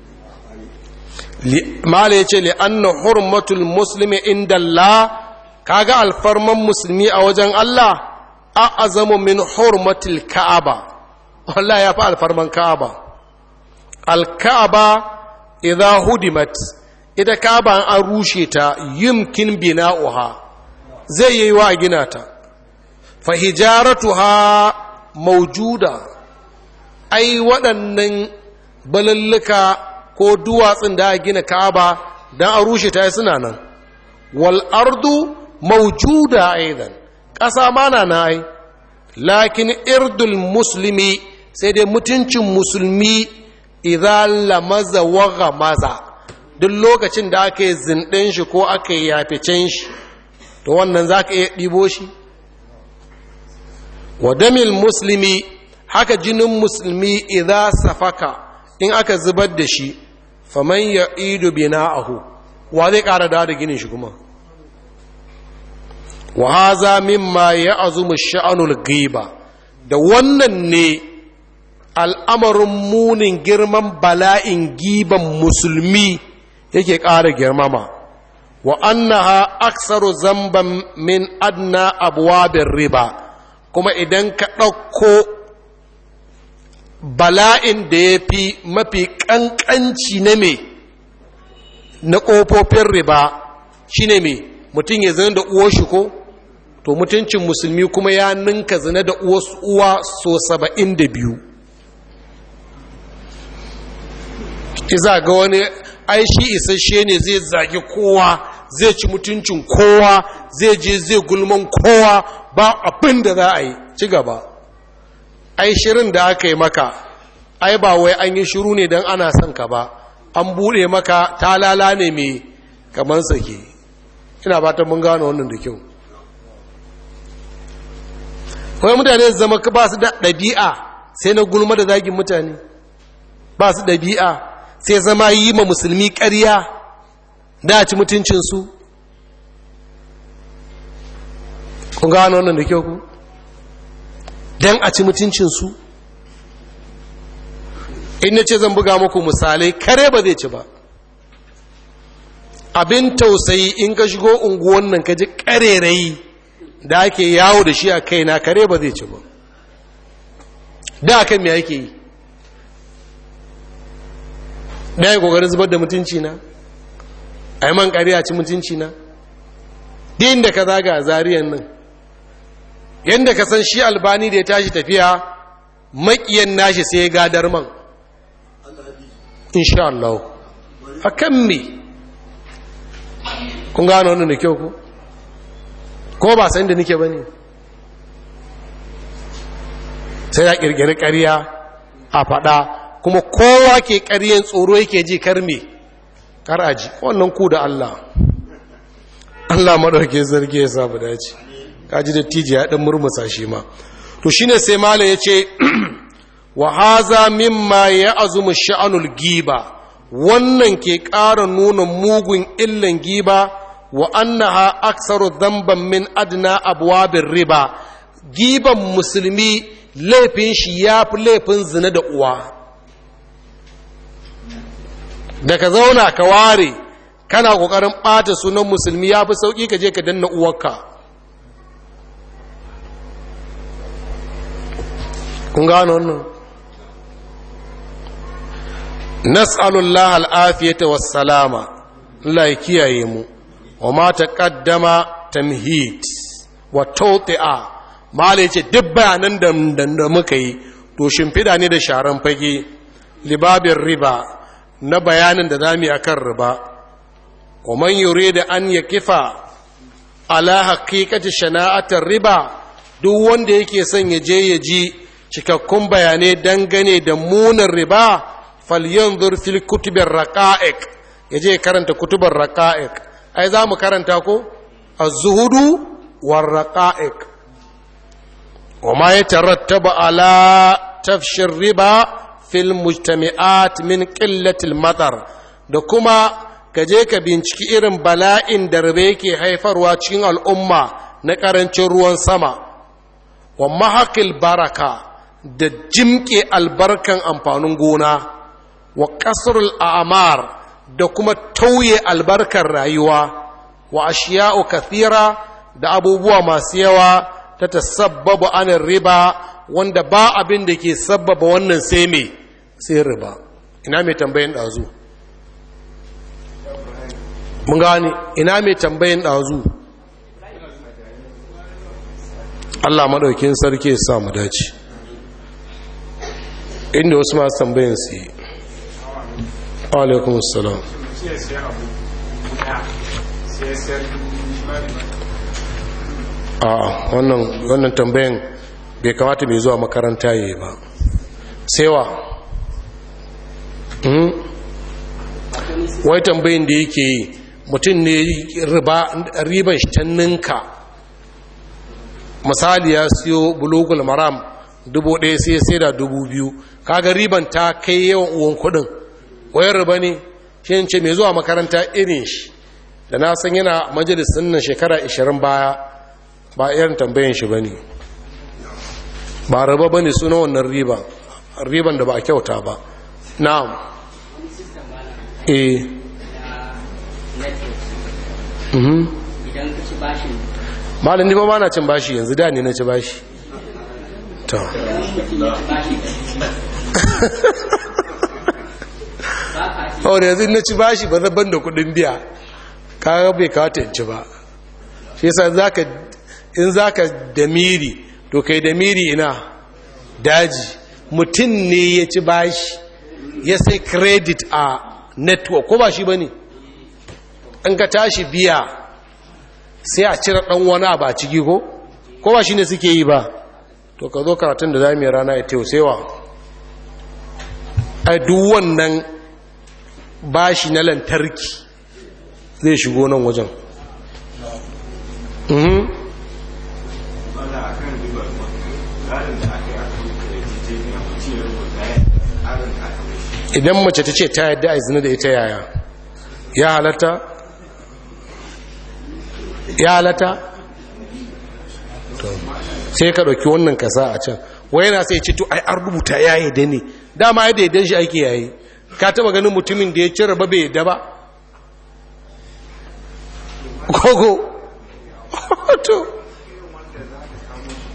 Speaker 1: mala ya ce li'anna hurmatul muslimi inda Allah kaga alfarman musulmi a wajen Allah a azamu min hurmatul ka'aba Allah ya fi alfarman ka'aba al-ka'aba idza hudimat ita ka'aba an rushe ta yumkin bina'uha zai yi wa gina ta fa hijaratuha mawjuda ai waɗannan balalluka ko duwatsun da a gina ka'aba don a rushe ta suna nan wal ardu mawjuda aidan ƙasa mana na ai lakin irdul musulmi sai dai mutuncin musulmi idan lamaza waga maza duk lokacin da aka yi zinɗin shi ko aka yi yaficen shi to wannan za ka iya ɗibo shi wadamil musulmi haka jinin musulmi idan safaka in aka zubar da shi faman ya ido bina'ahu wa zai ƙara da da ginin shi kuma wa haza mimma ya azumu sha'anul giba da wannan ne al'amarin munin girman bala'in giban musulmi yake ƙara girmama wa annaha aksaru zamban min adna abuwabin riba kuma idan ka ɗauko bala'in da ya fi mafi ƙanƙanci na me na ƙofofin riba shine me mutum ya zana da uwar shi ko to mutuncin musulmi kuma ya ninka zina da uwa so saba'in da biyu iza ga wani aishi isasshe ne zai zagi kowa zai ci mutuncin kowa zai je zai gulman kowa ba abin da za a yi ci gaba ai shirin da aka yi maka ai ba wai an yi shiru ne don ana son ka ba an buɗe maka talala ne mai kamar sake ina ba ta mun gano wannan da kyau wai mutane zama ba su da ɗabi'a sai na gulma da zagin mutane ba su ɗabi'a sai zama yi ma musulmi ƙarya da ci mutuncinsu kun gano wannan da kyau ku don a ci mutuncinsu in na ce zan buga muku misalai kare ba zai ci ba abin tausayi in ka shigo unguwan nan ka ji ƙarerayi da ake yawo da shi a kaina kare ba zai ci ba da kan me ake yi ɗaya ƙoƙarin zubar da mutunci na a yi man ƙariya ci mutunci na din da ka zaga a zariyan nan yadda ka san shi albani da ya tashi tafiya maƙiyan nashi sai ya gadar man insha Allah a kan me kun gano wannan da kyau ku ko ba san da nike ba ne sai ya ƙirƙiri ƙarya a faɗa kuma kowa ke ƙaryen tsoro yake ji karme kar aji wannan ku da Allah Allah maɗauke zargi ya samu dace kaji da tiji ya ɗan murmusa shi ma to shine sai mala ya ce wa haza mimma ya azumi sha'anul giba wannan ke ƙara nuna mugun illan giba wa annaha aksaru dhanban min adna abwabir riba giban musulmi laifin shi ya fi laifin zina da uwa da ka zauna ka ware kana ƙoƙarin ɓata sunan musulmi ya fi sauƙi ka je ka danna uwarka kun gano wannan nas'alullah al'afiyata wassalama Allah ya kiyaye mu wa ma taqaddama tamhid wa tawti'a malai ce duk bayanan da muka yi to shimfida ne da sharan fage libabin riba na bayanin da zamu yi akan riba wa man yurida an yakifa ala haqiqati shana'atar riba duk wanda yake son ya je ya ji cikakkun bayanai dangane da munin riba falyanzur fil kutubir raqa'iq yaje karanta kutubar raqa'iq ai za mu karanta ko az-zuhudu war raqa'iq wama yatarattabu ala tafshir riba fil mujtami'at min qillati al-matar da kuma kaje ka binciki irin bala'in da riba yake haifarwa cikin al'umma na karancin ruwan sama wa mahaqil baraka da jimke albarkan amfanin gona wa kasrul a'mar da kuma tauye albarkar rayuwa wa ashiya'u kathira da abubuwa masu yawa ta tasabbabu anin riba wanda ba abin da ke sabbaba wannan sai me sai riba ina mai tambayin ɗazu mun gane ina mai tambayin ɗazu Allah maɗaukin sarki ya sa mu dace inda wasu masu tambayin su yi alaikun salam a wannan tambayin bai kamata mai zuwa makaranta yi ba sewa wai tambayin da yake yi mutum ne riban shi ta ninka misali ya siyo bulogul maram dubu ɗaya sai sai da dubu biyu kaga riban ta kai yawan uwan kudin wayar riba ne shi ce mai zuwa makaranta irin shi da na san yana majalisun nan shekara 20 baya ba irin tambayin shi ba ne ba riba ba ne suna wannan riban riban da ba a kyauta ba na'am eh
Speaker 3: idan ka ci bashin
Speaker 1: malin ni ba ba na cin bashi yanzu da ne na ci bashi ta da yanzu na ci bashi ba zaban da kudin biya kaga bai kawata in ci ba shi yasa in zaka da miri to kai da miri ina daji mutum ne ya ci bashi ya sai credit a network ko ba shi ba ne an ka tashi biya sai a cire ɗan wani ba ciki ko ko ba shi ne suke yi ba to ka zo karatun da za mu yi rana ya tausewa a duk wannan bashi na lantarki zai shigo nan wajen idan mace ta ce ta yadda a zina da ita yaya ya halatta ya halatta sai ka ɗauki wannan kasa a can wai yana sai ce to ai an rubuta ya yi da ne dama ya daidan shi ake yayi ka taba ganin mutumin da ya ci raba bai yadda ba kogo to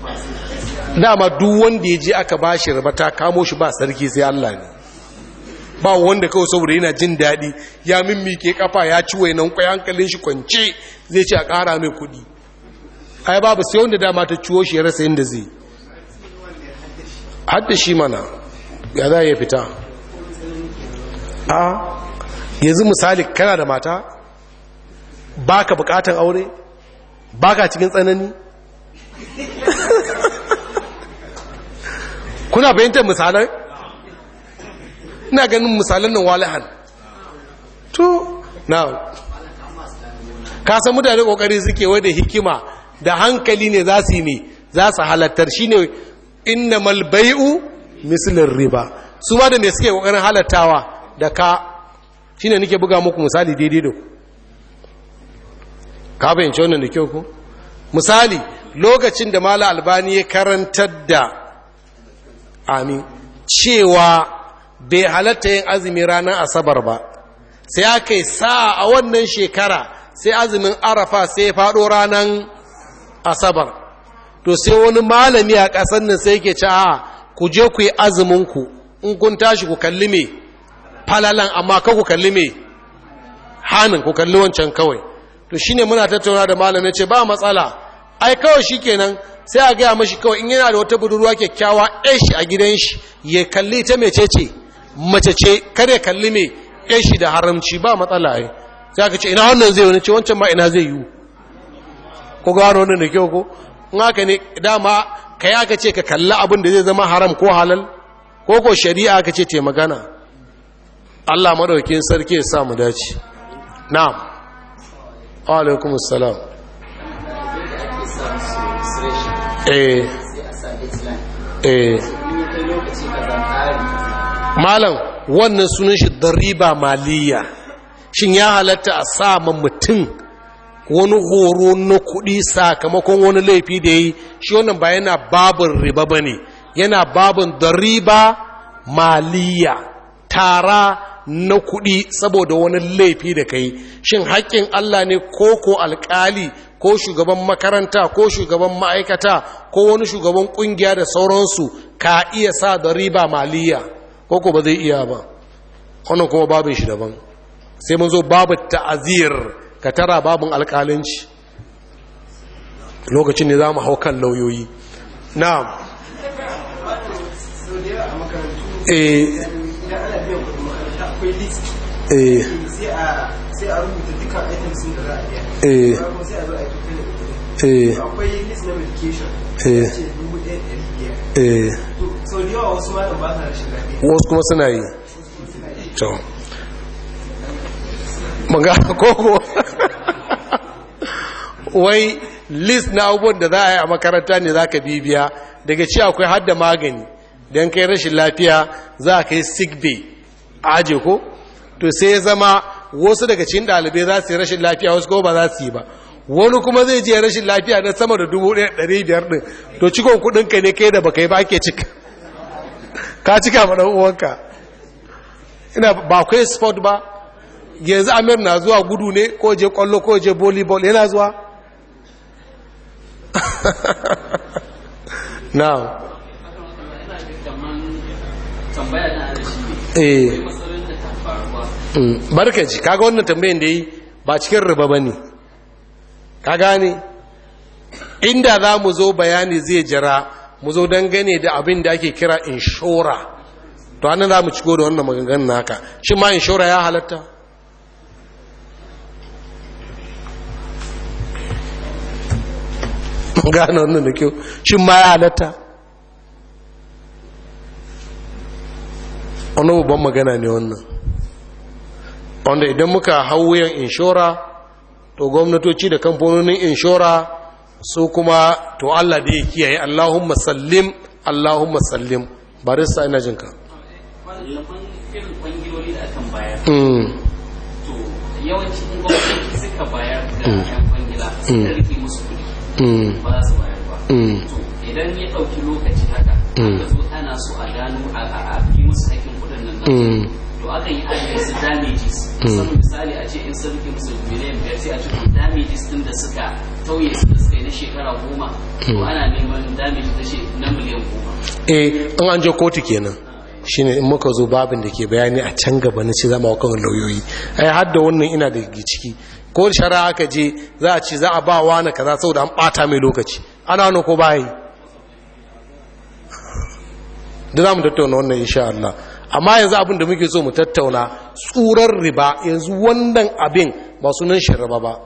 Speaker 1: dama duk wanda ya je aka ba shi raba ta kamo shi ba sarki sai Allah ne ba wanda kawai saboda yana jin daɗi ya mimmike kafa ya ci wainan kwai hankalin shi kwance zai ce a ƙara mai kuɗi ai babu sai wanda dama ta ciwo shi ya rasa yadda zai hadda shi mana ya za ya fita a yanzu misali kana da mata baka bukatan aure baka cikin tsanani kuna bayyantar misalan ina ganin misalan nan walahan to now ka san mutane kokari suke wai da hikima da hankali ne za su yi ne za su halattar shine innamal bai'u mislin riba su ba da me suke kokarin halattawa da ka shine nake buga muku misali daidai da ku ka bayyance wannan da kyau ku misali lokacin da mala albani ya karantar da amin cewa bai halatta yin azumi ranar asabar ba sai aka yi sa a wannan shekara sai azumin arafa sai ya faɗo ranar asabar to sai wani malami a ƙasar nan sai ke ce a ku je ku yi azuminku in kun tashi ku kalli me falalan amma ka ku kalli me hannun ku kalli wancan kawai to shine muna tattauna da malamin ce ba matsala ai kawai shikenan sai a gaya mashi kawai in yana da wata budurwa kyakkyawa shi a gidan shi ya kalli ta mece ce mace ce kare kalli me shi da haramci ba matsala ai sai aka ce ina wannan zai wani ce wancan ma ina zai yi ko gano wannan da kyau ko in haka ne dama kai aka ce ka kalli abin da zai zama haram ko halal ko ko shari'a aka ce te magana Allah madaukakin sarki ya sa mu dace na'am wa alaikumus salam eh eh malam wannan sunan shi dariba maliya shin ya halatta a sa ma mutum wani horo na kuɗi sakamakon wani laifi da yi shi wannan ba yana babin riba ba ne yana babin dariba maliya tara na kuɗi saboda wani laifi da kai shin haƙƙin Allah ne ko ko alƙali ko shugaban makaranta ko shugaban ma'aikata ko wani shugaban ƙungiya da sauransu ka iya sa da riba maliya ko ko ba zai iya ba wannan kuma babin shi daban sai mun zo babu ta'azir ka tara babin alƙalanci lokacin ne za mu hau kan lauyoyi na'am eh eh
Speaker 4: sai a rubuta dukkan items da za a biya
Speaker 1: eh
Speaker 4: kuma sai a zo a yi tutun da
Speaker 1: eh
Speaker 4: akwai list na medication
Speaker 1: Eh.
Speaker 4: ce dubu ɗaya ɗari biyar
Speaker 1: eh
Speaker 4: to sau da yawa wasu malam ba sa rashin lafiya
Speaker 1: wasu kuma suna yi to maga koko wai list na abubuwan da za a yi a makaranta ne za ka bibiya daga ci akwai hadda magani don kai rashin lafiya za a kai sick bay a aje ko to sai ya zama wasu daga cikin ɗalibai za su yi rashin lafiya wasu kuma ba za su yi ba wani kuma zai je rashin lafiya na sama da dubu ɗaya ɗari biyar ɗin to cikon kuɗinka ne kai da baka yi ba ake cika ka cika ma ɗan uwanka ina ba akwai sport ba yanzu amir na zuwa gudu ne ko je kwallo ko je volleyball yana zuwa now
Speaker 3: tambaya na da shi
Speaker 1: eh
Speaker 3: ne matsalolin da ta faruwa
Speaker 1: mm, barkaci kaga wannan tambayin da yi ba cikin riba ba ne ka gane inda za mu zo bayani zai jira mu zo dangane da abin da ake kira inshora to hannun za mu ciko da wannan maganganun naka shi ma inshora ya halatta gane wannan da kyau shi ma ya halatta wani babban magana ne wannan wanda idan muka hau wuyan inshora to gwamnatoci da kamfanonin inshora su kuma to Allah da ya kiyaye Allahumma sallim Allahumma sallim barista ina jinka
Speaker 3: wallafan irin kwangiloli da akan bayar
Speaker 1: mm.
Speaker 3: to yawanci in gwamnati suka bayar da yan kwangila suka rike musu kuɗi
Speaker 1: Mm.
Speaker 3: ba za su bayar ba
Speaker 1: Mm.
Speaker 3: to idan ya ɗauki lokaci haka aka zo ana so a gano a a- a fi musu haƙƙin kuɗin nan nasu.
Speaker 1: Mm.
Speaker 3: to akan yi ajiye su damages musamman misali a ce in sun rike musu miliyan biyar sai a ce to damages din da suka tauye su da suka yi na shekara goma to ana neman damages na she- na miliyan goma
Speaker 1: eh in an je kotu kenan shine in muka zo babin da ke bayani a can gaba na ce zama kan lauyoyi ai har da wannan ina da ciki ko shari'a aka je za a ce za a ba wa na kaza saboda an bata mai lokaci ana wani ko bayi da za mu tattauna wannan insha Allah amma yanzu abin da muke so mu tattauna tsurar riba yanzu wannan abin ba sunan shi riba ba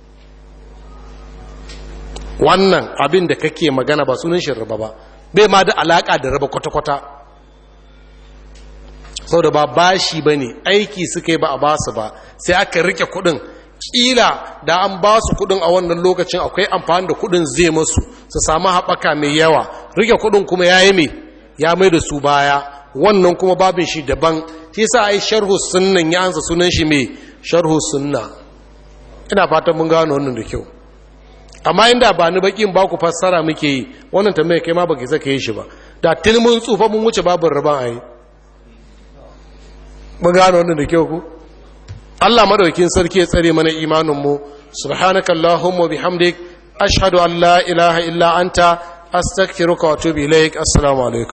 Speaker 1: wannan abin da kake magana ba sunan shi riba ba bai ma da alaka da riba kwata-kwata sau da ba bashi ba ne aiki suka yi ba a basu ba sai aka rike kudin kila da an ba su kudin a wannan lokacin akwai amfani da kudin zai masu su samu haɓaka mai yawa rike kudin kuma ya yi mai ya mai da su baya wannan kuma babin shi daban shi sa ai sharhu sunnan ya ansa sunan shi mai sharhu sunna ina fatan mun gano wannan da kyau amma inda ba ni bakin ba ku fassara muke yi wannan tambaya kai ma baki saka yi shi ba da tun mun tsufa mun wuce babin riban ayi mun gano wannan da kyau ku Allah madaukin sarki ya tsare mana imanin mu subhanakallahumma bihamdik ashhadu an la ilaha illa anta astaghfiruka wa atubu ilaik assalamu alaikum